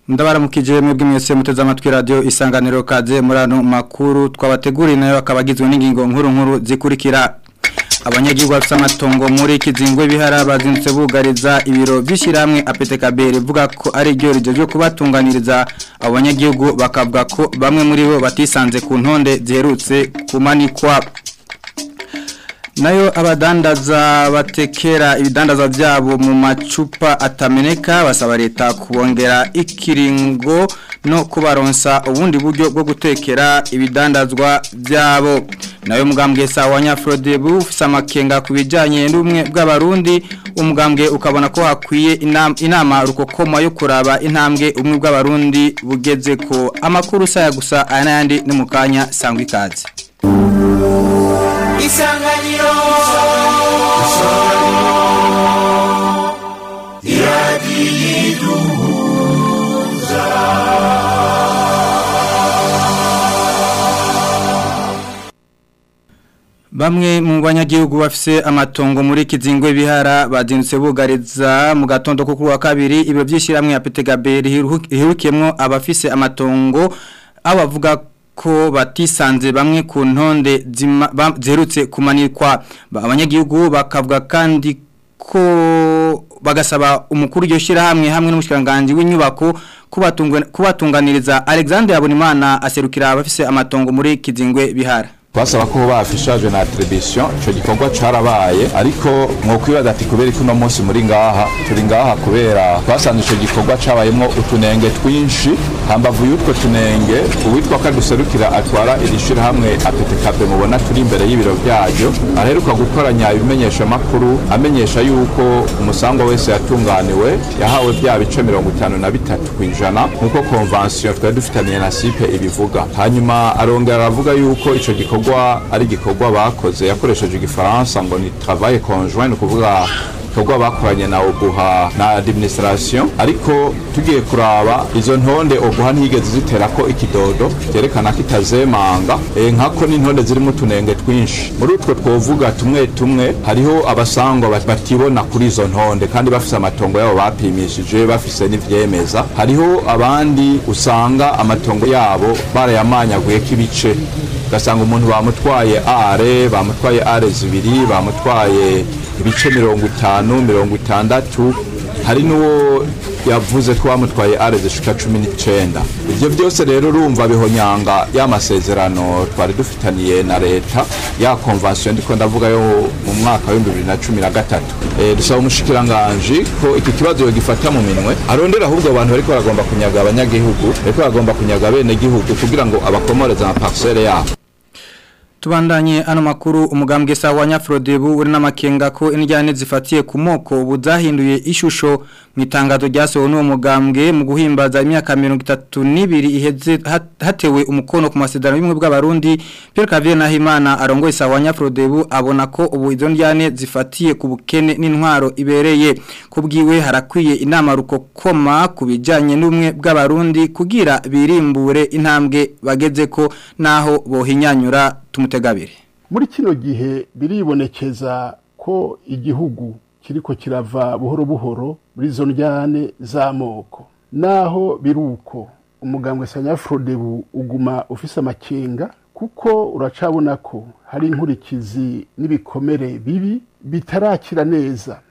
ndabaramukije mwebwe mwese muteze amatwi radio isanganiro kaze murano makuru twabateguriye nayo akabagizwe n'ingingo nkuru nkuru zikurikira abanyagihugu bafite amatongo muri kizingwe bihara bazindutse bugariza ibiro by'ishyirahamwe APTKB rivuga ko ari ryo rigejeje kubatunganiriza abo banyagihugu bakavuga ko bamwe muri bo batisanze ku ntonde ziherutse kumanikwa nayo abadandaza batekera ibidandaza byabo mu macupa atameneka basaba leta kubongera ikiringo no kubaronsa ubundi buryo bwo gutekera ibidandazwa byabo nayo mugambwe sawa nyafrode bufise amakenga ku bijanye n'ubumwe bw'abarundi umugambwe ukabona ko hakwiye inama, inama rukokoma yo kuraba intambwe umwe bw'abarundi bugeze ko amakuru saya gusa aya n'ayandi ni mu kanya sangwa ikaze isanganiro iradiyiduhuza Bamwe mu banyagihugu bafise amatongo muri kizingwe bihara bazindutse bugariza mu gatondo ko kuri wa kabiri ibyo byishiramwe ya PTGB ihurukiyemo abafise amatongo abavuga ko batisanze bamwe ku ntonde ziherutse kumanikwa abanyagihugu bakavuga kandi ko bagasaba umukuru iryo shyirahamwe hamwe n'umushyiranganje w'inyubako kubatunganiriza Alexander Habonimana aserukira abafise amatongo muri kizingwe bihara twasaba ko bafishaje na attribution ico gikorwa carabaye ariko mwokwibaza ati kubera ko uno munsi muri ngaha turi ngaha kubera twasanze ico gikorwa cabayemwo utunenge twinshi hambavu y'utwo tunenge uwitwa ko aduserukira atwara iri shirahamwe APTKB mubona turi imbere y'ibiro vyaryo aheruka gukoranya ibimenyesha makuru amenyesha yuko umusangwa wese yatunganiwe yahawe vya bice mirongo itanu na bitatu kw'ijana nk'uko convention twari dufitaniye na sipe ibivuga hanyuma arongera aravuga yuko ico gikorwa gikorwa ari gikorwa bakoze yakoresheje igifaransa ngo ni travail conjoint kuvuga gikorwa bakoranye na oguha na administration ariko tugiye kuraba izo ntonde oguha ntiyigeze ziterako ikidodo byerekana ko itazemanga e, nkako n'intonde zirimo utunenge twinshi muri utwo twovuga tumwe tumwe hariho abasangwa batibona kuri izo ntonde kandi bafise amatongo yabo bapimishije bafise n'ivyemeza hariho abandi usanga amatongo yabo barayamanyaguyeko ibice ugasanga umuntu bamutwaye are bamutwaye are zibiri bamutwaye ibice mirongo itanu mirongo itandatu hari n'uwo yavuze ko bamutwaye are zishika cumi n'icenda ivyo byose rero urumva bihonyanga y'amasezerano twari dufitaniye na leta ya konvansiyo ndiko ndavuga yo mu mwaka w'ibihumbi bibiri na cumi na gatatu e, dusaba umushikiranganji ko iki kibazo yogifata mu minwe arondera ahubwo abantu bariko baragomba kunyaga abanyagihugu bariko baragomba kunyaga bene gihugu kugira ngo abakomoreze amaparsele yabo Tubandanye ano makuru umugambwe sawa nyafrodebu uri n'amakenga ko injyane zifatiye ku moko buzahinduye ishusho mu itangazo ryasohowe n'uwo mugambwe mu guhimbaza imyaka 32 iheze hatewe umukono ku masezerano y'umwe bw'abarundi Pierre Cavier Nahimana arongoye sawa nyafrodebu abona ko ubu izo njyane zifatiye ku bukene n'intwaro ibereye kubwiwe harakwiye inama rukokoma kubijanye n'umwe bw'abarundi kugira birimbure intambwe bageze ko naho bohinyanyura tumutegabire muri kino gihe biribonekeza ko igihugu kiriko kirava buhoro buhoro muri izo njyane z'amoko naho biruko umugambwe sanyafrodebu uguma ufise amakenga kuko uracabona ko hari inkurikizi n'ibikomere bibi bitarakira neza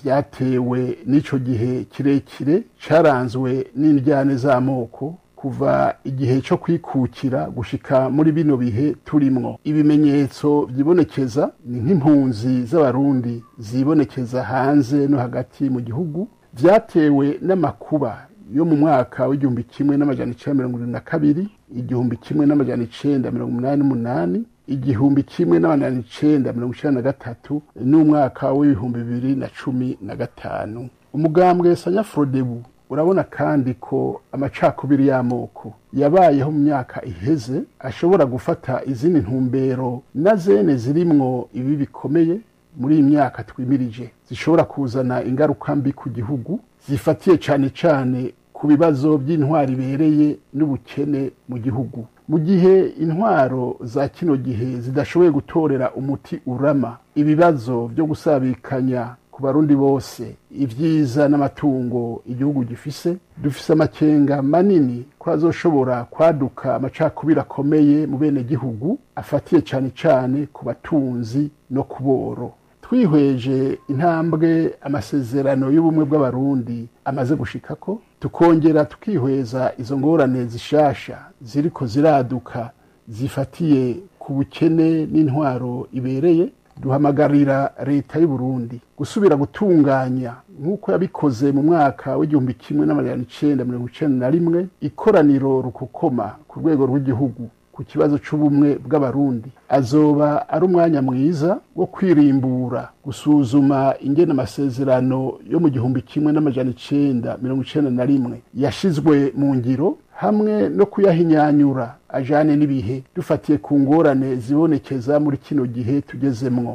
vyatewe n'ico gihe kirekire caranzwe n'indyane z'amoko kuva igihe cyo kwikukira gushika muri bino bihe turimwo ibimenyetso byibonekeza ni nk'impunzi z'abarundi zibonekeza hanze no hagati mu gihugu vyatewe n'amakuba yo mu mwaka w'igihumbi kimwe n'amajana icenda mirongo irindwi na kabiri igihumbi kimwe n'amajana icenda mirongo umunani n'umunani igihumbi kimwe n'amajana icenda mirongo icenda na gatatu n'umwaka w'ibihumbi bibiri na cumi na gatanu umugambwe sanyafrodebu urabona kandi ko amacakubiri y'amoko yabayeho mu myaka iheze ashobora gufata izindi ntumbero na zene zirimwo ibi bikomeye muri iyi myaka twimirije zishobora kuzana ingaruka mbi ku gihugu zifatiye cyane cyane ku bibazo by'intwari ibereye n'ubukene mu gihugu mu gihe intwaro za kino gihe zidashoboye gutorera umuti urama ibibazo byo gusabikanya ku ku barundi bose ibyiza n'amatungo igihugu gifise dufise amakenga manini ko azoshobora kwaduka amacakubiri akomeye mu bene gihugu afatiye cyane cyane ku batunzi no ku boro twihweje intambwe amasezerano y'ubumwe bw'abarundi amaze gushikako tukongera tukihweza izo ngorane zishasha ziriko ziraduka zifatiye ku bukene n'intwaro ibereye duhamagarira leta y'u Burundi gusubira gutunganya nk'uko yabikoze mu mwaka w'igihumbi kimwe n'amajana icenda mirongo icenda na rimwe ikoraniro rukokoma ku rwego rw'igihugu ku kibazo c'ubumwe bw'abarundi azoba ari umwanya mwiza wo kwirimbura gusuzuma ingene amasezerano yo mu gihumbi kimwe n'amajana icenda mirongo icenda na rimwe yashizwe mu ngiro hamwe no kuyahinyanyura ajane n'ibihe dufatiye ku ngorane zibonekeza muri kino gihe tugezemwo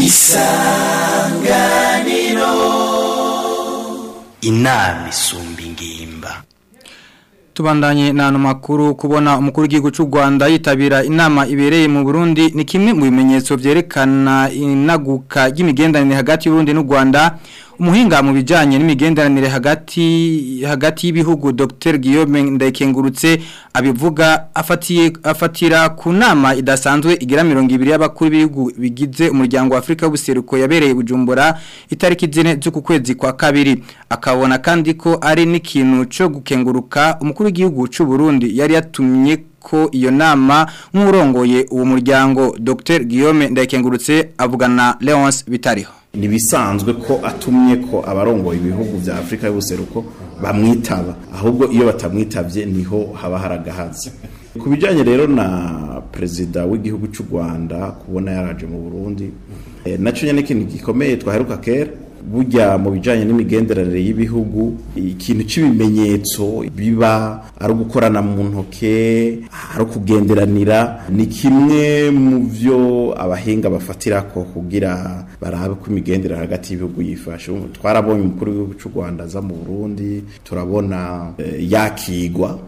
isanganiro inama isumba ingimba Tubandanye na ano makuru kubona umukuru w'igihugu cy'u Rwanda yitabira inama ibereye mu Burundi ni kimwe mu bimenyetso byerekana inaguka ry'imigenderanire hagati y'u Burundi n'u Rwanda umuhinga mu bijanye n'imigenderanire hagati hagati y'ibihugu Dr Guillaume Ndayikengurutse abivuga afatiye afatira ku nama idasanzwe igira 200 y'abakuru b'ibihugu bigize umuryango wa Afrika w'ubuseruko yabereye Bujumbura itariki zine z'uku kwezi kwa kabiri akabona kandi ko ari n'ikintu cyo gukenguruka umukuru w'igihugu cy'u Burundi yari yatumye ko iyo nama nk'urongoye uwo muryango Dr Guillaume Ndayikengurutse avugana Leonce Bitariho ntibisanzwe ko atumye ko abarongoye ibihugu bya afurika y'ubuseruko bamwitaba ahubwo iyo batamwitabye niho haba haragahaze ku bijyanye rero na perezida w'igihugu cy'u rwanda kubona yaraje mu burundi nacyo nyine ikintu gikomeye twaheruka kera burya mu bijyanye n'imigenderanire y'ibihugu ikintu cy'ibimenyetso biba ari ugukorana mu ntoke ari ukugenderanira ni kimwe mu byo abahinga bafatira ko kugira barabe ko imigenderanire hagati y'ibihugu yifashe twarabonye umukuru w'igihugu cy'u rwanda aza mu burundi turabona yakigwa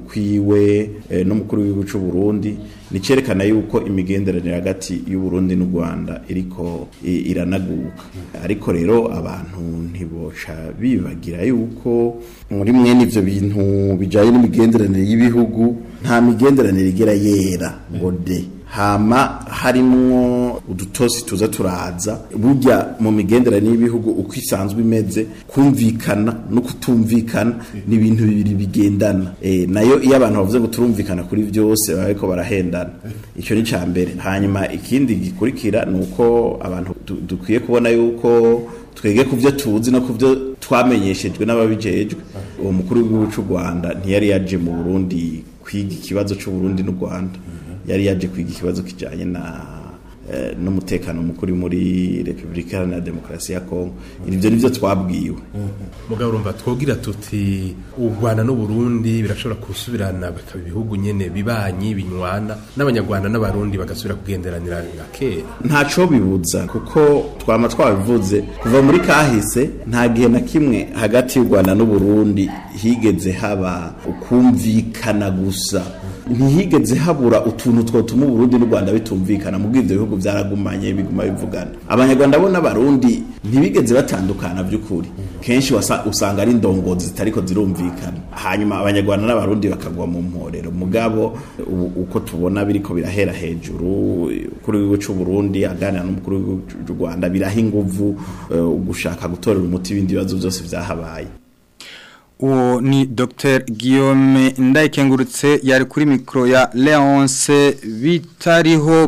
ukwiwe n'umukuru w'igihugu cy'u Burundi ni cyerekana yuko imigenderanire hagati y'u Burundi n'u Rwanda iriko iranaguka ariko rero abantu ntiboca bibagira yuko muri mwene ivyo bintu bijanye n'imigenderanire y'ibihugu nta migenderanire igera yera ngo de hama harimwo udutosi tuza turaza burya mu migenderanire y'ibihugu uko isanzwe imeze kumvikana no kutumvikana ni ibintu bibiri bigendana e, nayo iyo abantu bavuze ngo turumvikana kuri byose baba bariko barahendana icyo ni ca mbere hanyuma ikindi gikurikira ni uko abantu dukwiye kubona yuko twege ku byo tuzi no ku byo twamenyeshejwe n'ababijejwe uwo mukuru w'igihugu cy'u Rwanda ntiyari yaje mu Burundi kwiga ikibazo cy'u Burundi n'u Rwanda yari yaje kwiga ikibazo kijanye na n'umutekano mukuru muri Republika Iharanira Demokarasi ya Kongo ibyo nivyo twabwiwe mugabo urumva twogira tuti u Rwanda n'u Burundi birashobora kusubirana bakaba ibihugu nyene bibanyi binywana n'abanyarwanda n'abarundi bagasubira kugenderanira nka kera ntaco bibuza kuko twama twabivuze kuva muri kahise nta gihe na kimwe hagati y'u Rwanda n'u Burundi higeze haba ukumvikana gusa ntihigeze habura utuntu twotuma Burundi n'u Rwanda bitumvikana mu bw'ivyo bihugu byaragumanye biguma bivugana abanyarwanda bo n'abarundi ntibigeze batandukana by'ukuri kenshi usanga ari indongozi zitariko zirumvikana hanyuma abanyarwanda n'abarundi bakagwa mu mporero mugabo uko tubona biriko birahera hejuru kuri w'igihugu cy'u Burundi aganira n'umukuru w'igihugu cy'u Rwanda biraha inguvu gushaka gutorera umuti ibindi bibazo byose byahabaye uwo ni Dr Guillaume Ndayikengurutse yari kuri mikro ya Leonce bitariho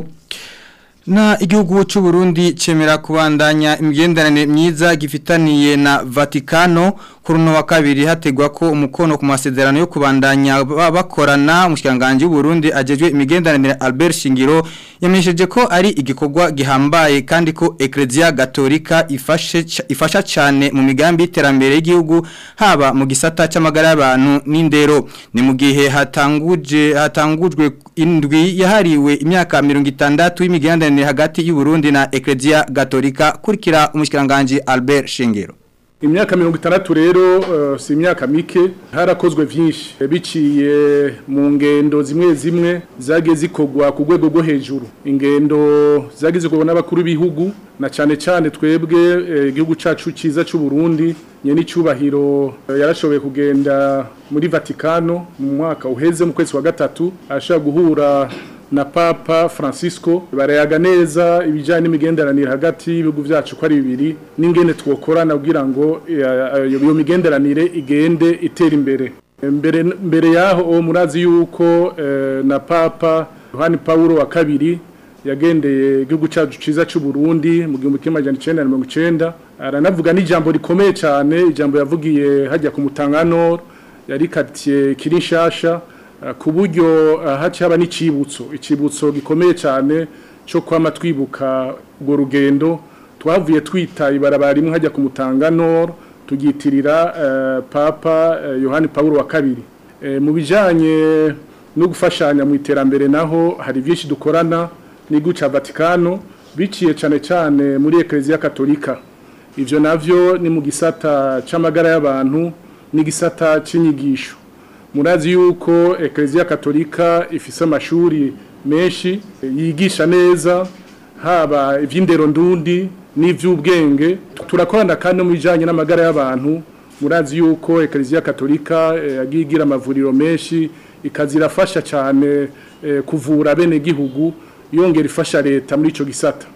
na igihugu cy'u Burundi cemera kubandanya imigenderanire myiza gifitaniye na Vatikano kuri no wa kabiri hategwa ko umukono ku masezerano yo kubandanya bakorana umushikanganje w'u Burundi ajejwe imigenderanire Albert Shingiro yamenyesheje ko ari igikorwa gihambaye kandi ko Ecclesia Gatolika ifashe ifasha cyane mu migambi y'iterambere y'igihugu haba mu gisata c'amagara y'abantu n'indero ni mu gihe hatanguje hatangujwe indwi yahariwe imyaka 60 y'imigenderanire hagati y'u Burundi na Ecclesia Gatolika kurikira umushikanganje Albert Shingiro imyaka mirongo itandatu rero uh, si imyaka mike harakozwe vyinshi biciye mu ngendo zimwe zimwe zagiye zikorwa ku rwego rwo hejuru ingendo zagiye zikorwa n'abakuru b'ibihugu na cane cane twebwe igihugu eh, cacu ciza c'u Burundi nyene icubahiro eh, yarashoboye kugenda muri Vatikano mu mwaka uheze mu kwezi wa gatatu ashaka guhura na Papa Francisco barayaga neza ibijanye n'imigenderanire hagati y'ibihugu vyacu ko ari bibiri n'ingene twokorana kugira ngo iyo migenderanire igende itera imbere mbere mbere yaho murazi yuko eh, na Papa Yohani Paulo wa kabiri yagendeye igihugu cyacu ciza cy'u Burundi mu 1990 aranavuga n'ijambo rikomeye cyane ijambo yavugiye hajya ku mutangano yari katiye kirinshasha ku buryo haci haba n'icibutso icibutso gikomeye cyane cyo kwama twibuka urwo rugendo twavuye twita ibarabara rimwe hajya ku mutangano tugitirira papa yohani paul wa kabiri mu bijyanye no gufashanya mu iterambere naho hari byinshi dukorana n'igihugu cya vatikano biciye cyane cyane muri ekereziya katolika ibyo nabyo ni mu gisata cy'amagara y'abantu n'igisata cy'inyigisho murazi yuko ekereziya katolika ifise amashuri menshi yigisha neza haba iby'indero ndundi n'iby'ubwenge turakorana kandi mu bijyanye n'amagara y'abantu murazi yuko ekereziya katolika yagiye igira amavuriro menshi ikazirafasha cyane kuvura bene gihugu yongera ifasha leta muri icyo gisata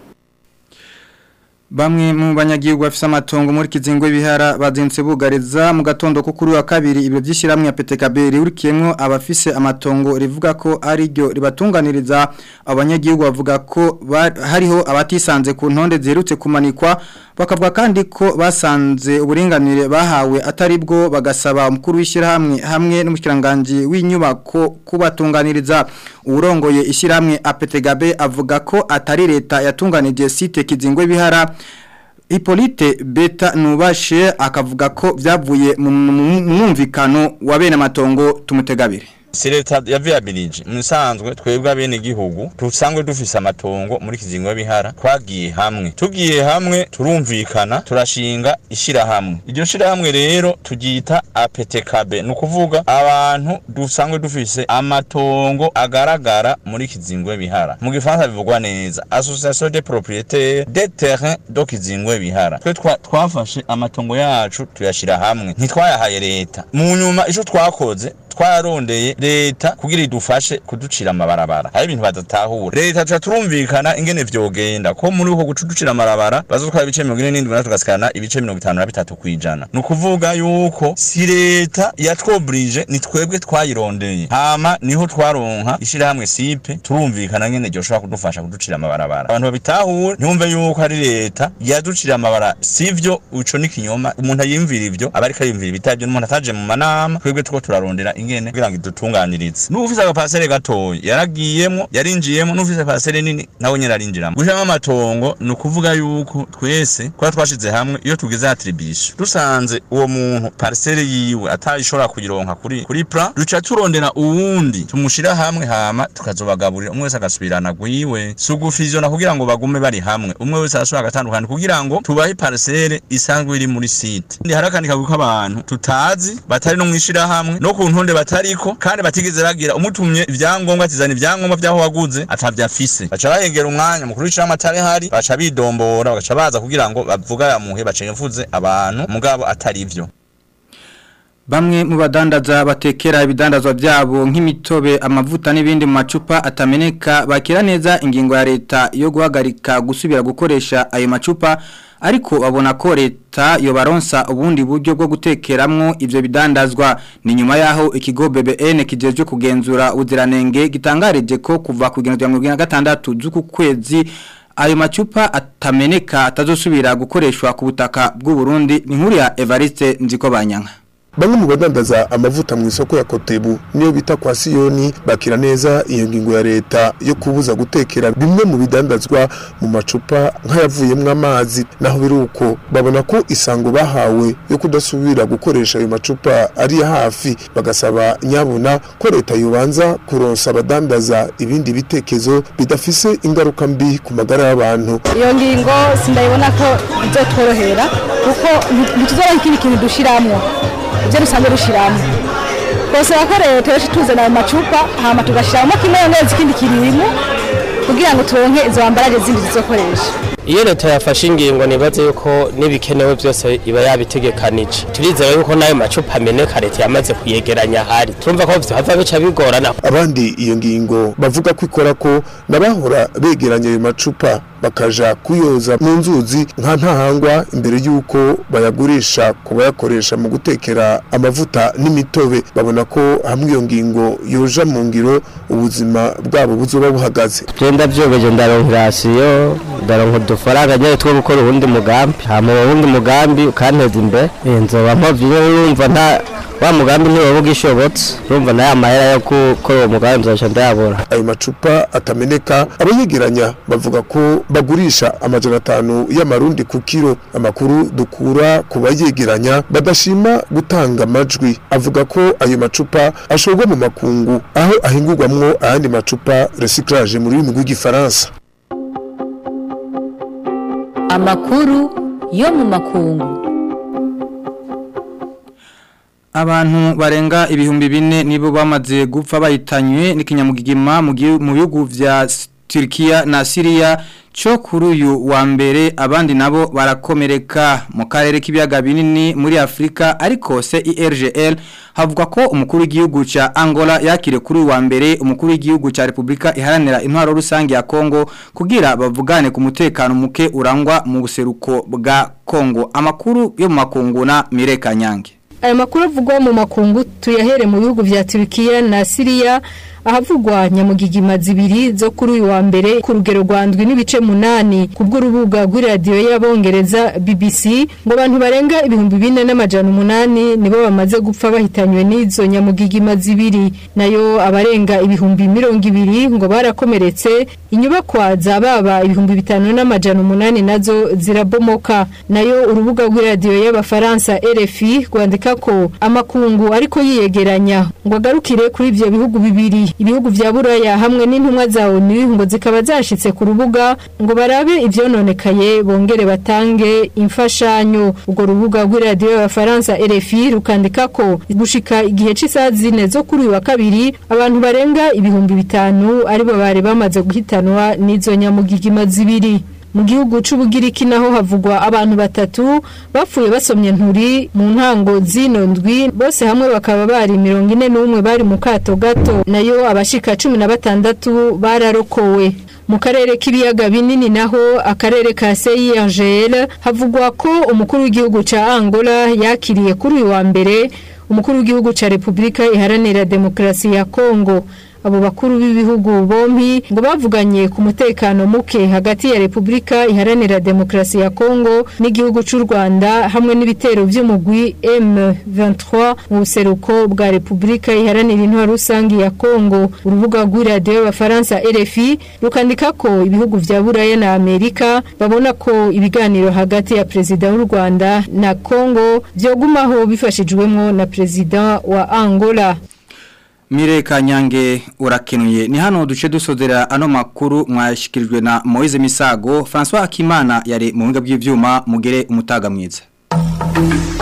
Bamwe mu banyagihugu bafise amatongo muri kizingo bihara bazinse bugariza mu gatondo ko kuri wa kabiri ibyo byishiramwe ya PTKB rurikiyemwo abafise amatongo rivuga ko ari ryo ribatunganiriza abanyagihugu bavuga ko hariho abatisanze ku ntonde ziherutse kumanikwa bakavuga kandi ko basanze uburinganire bahawe atari bwo bagasaba umukuru w'ishyirahamwe hamwe n'umushyiranganji w'inyubako kubatunganiriza uwurongoye ishyirahamwe APTGB avuga ko atari leta yatunganije site kizingo bihara Hippolyte Beta Nubashe akavuga ko byavuye mu mwumvikano wa bene amatongo tumutegabire si leta yavyabilije musanzwe twebwe abene gihugu tusanzwe dufise amatongo muri kizingo bihara twagiye hamwe tugiye hamwe turumvikana turashinga ishira hamwe iryo shira hamwe rero tugita APTKB no kuvuga abantu dusanzwe dufise amatongo agaragara muri kizingo bihara mu gifaransa bivugwa neza association des propriétaires des terrains do kizingo bihara twe twafashe amatongo yacu tuyashira hamwe ntitwayahaye leta mu nyuma ico twakoze twarondeye leta kugira idufashe kuducira amabarabara hari ibintu badatahura leta tuca turumvikana ingene vyogenda ko muri uko gucuducira amabarabara bazotwara ibice mirongo ine n'indwi na tugasikana ibice mirongo itanu na bitatu kwijana ni ukuvuga yuko si leta yatwobrije ni twebwe twayirondeye hama niho twaronka ishirahamwe sipe turumvikana ngene ryoshobora kudufasha kuducira amabarabara abantu babitahure ntibumve yuko ari leta yaducira amabara sivyo ico ni kinyoma umuntu ayimvira ivyo aba ariko ayimvira ibitavyo n'umuntu ataje mu manama twebwe tuko turarondera ingene kugira ngo idutunganirize n'ufise agapasere gatoya yaragiyemwo yarinjiyemwo n'ufise pasere nini nawe nyene arinjiramo gushiramo amatongo ni ukuvuga yuko twese kuba twashize hamwe iyo tugize atribisho dusanze uwo muntu parcelle yiwe atayishobora kuyironka kuri kuri plan duca turondera uwundi tumushira hamwe hama tukazobagaburira umwe wese agasubirana gwiwe sugufizona kugira ngo bagume bari hamwe umwe wese arashobora agatandukana kugira ngo tubahe parcelle isanzwe iri muri site ndi harakandi kagwi k'abantu tutazi batari no mwishira hamwe no ku ntonde batariko kandi batigeze bagira umutumye ivyangombwa tizana ivyangombwa vyaho waguze atavyafise baca bahegera umwanya mukuru w'icama atari hari baca bidombora bagaca baza kugira ngo bavuga yamuhe baca mvuze abantu mugabo atari ivyo Bamwe mu badandaza batekera ibidandazwa byabo nk'imitobe amavuta n'ibindi mu macupa atameneka bakira neza ingingo ya leta yo guhagarika gusubira gukoresha ayo macupa ariko babona ko leta yobaronsa ubundi buryo bwo gutekeramwo ivyo bidandazwa ni nyuma yaho ikigo BBN kijeje kugenzura uziranenge gitangarije ko kuva ku 2026 z'uku kwezi ayo macupa atameneka atazosubira gukoreshwa ku butaka bw'u Burundi ni nkuru ya Evariste Nziko Banyanka bamwe mu badandaza amavuta mu isoko ya kotebu niyo bita kwa siyoni bakira neza iyo ngingo ya leta yo kubuza gutekera bimwe mu bidandazwa mu macupa nk'ayavuyemo amazi naho biri uko babona ko isango bahawe yo kudasubira gukoresha ayo macupa ari iya hafi bagasaba nyabuna ko leta yobanza kuronsa abadandaza ibindi bitekezo bidafise ingaruka mbi ku magara y'abantu iyo ngingo sindayibona ko bizotworohera kuko ntituzora ikindi kintu dushiramwo ibyo dusanzwe dushiramo twasaba ko leta yose tuzana ayo macupa hama tugashiramo kimwe neza ikindi kirimo kugira ngo turonke izo ambaraje zindi zizokoresha iyo leta yafashe ingingo nibaze yuko n'ibikenewe byose iba yabitegekanije turizera yuko n'ayo macupa ameneka leta yamaze kuyegeranya ahari turumva ko vyava bica bigorana abandi iyo ngingo bavuga ko ikora ko nabahora begeranya ayo macupa bakaja kuyoza mu nzuzi nka ntahangwa imbere y'uko bayagurisha ku bayakoresha mu gutekera amavuta n'imitobe babona ko hamwe iyo ngingo yoja mu ngiro ubuzima bwabo buzoba buhagaze genda vyobeje ndaronka rasiyo ndaronka udufaranga nyene two gukora uwundi mugambi hama uwo wundi mugambi ukanteza imbere nzoba mpavye urumva nta wa mugambi ntiwoba ugishobotse urumva nayo amahera yo gukora uwo mugambi nzoca ndayabura ayo macupa atameneka abayegeranya bavuga ko bagurisha amajana atanu y'amarundi ku kiro amakuru dukura ku bayegeranya badashima gutanga amajwi avuga ko ayo macupa ashorwa mu makungu aho ahingurwamwo ayandi macupa recyclage mu rurimi rw'igifaransa amakuru yo mu makungu Abantu barenga ibihumbi bine nibo bamaze gupfa bahitanywe n'ikinyamugigima mu bihugu vya Turkiya na Syria cyo kuri uyu wa mbere abandi nabo barakomereka mu karere k'ibiyaga binini muri Afrika ariko CIRGL havuga ko umukuru w'igihugu ca Angola yakire kuri uyu wa mbere umukuru w'igihugu ca Republika iharanira intwaro rusange ya Kongo kugira bavugane ku mutekano muke urangwa mu buseruko bwa Kongo amakuru yo mu makungu na Mireka Nyange aya makuru avugwa mu makungu tuyahere mu bihugu vya Turkiya na Syria ahavugwa nyamugigima zibiri zo kuri uyu wa mbere ku rugero rwandwi n'ibice munani ku bw'urubuga rw'iradiyo y'abongereza BBC ngo abantu barenga ibihumbi bine n'amajana umunani nibo bamaze gupfa bahitanywe n'izo nyamugigima zibiri nayo abarenga ibihumbi mirongo ibiri ngo barakomeretse inyubakwa za baba ibihumbi bitanu n'amajana umunani nazo zirabomoka nayo urubuga rw'iradiyo y'abafaransa RFI rwandika ko amakungu ariko yiyegeranya ngo agarukire kuri ibyo bihugu bibiri ibihugu vya buraya hamwe n'intumwa za ONU ngo zikaba zashitse ku rubuga ngo barabe ivyononekaye bongere batange imfashanyo ubwo rubuga rw'iradiyo y'abafaransa RFI rukandika ko gushika igihe c'isaha zine zo kuri uyu wa kabiri abantu barenga ibihumbi bitanu aribo bari bamaze guhitanwa n'izo nyamugigima zibiri mu gihugu c'ubugiriki naho havugwa abantu batatu bapfuye basomye nturi mu ntango zino ndwi bose hamwe bakaba bari mirongo ine n'umwe bari mu kato gato nayo abashika cumi na batandatu bararokowe mu karere k'ibiyaga binini naho akarere ka CIRGL havugwa ko umukuru w'igihugu ca Angola yakiriye kuri uyu wa mbere umukuru w'igihugu ca Republika iharanira demokrasi ya Kongo abo bakuru b'ibihugu bombi ngo bavuganye ku mutekano muke hagati ya Republika iharanira demokrasi ya Kongo n'igihugu c'u Rwanda hamwe n'ibitero vy'umugwi M23 mu buseruko bwa Republika iharanira intwaro rusangi ya Kongo urubuga rw'iradiyo y'abafaransa RFI rukandika ko ibihugu vya Buraya na Amerika babona ko ibiganiro hagati ya perezida w'u Rwanda na Kongo vyogumaho bifashijwemo na perezida wa Angola Mire Kanyange urakenuye ni hano duce dusozera ano makuru mwashikirijwe na Moise Misago François Akimana yari mu buhinga bw'ivyuma mugere umutaga mwiza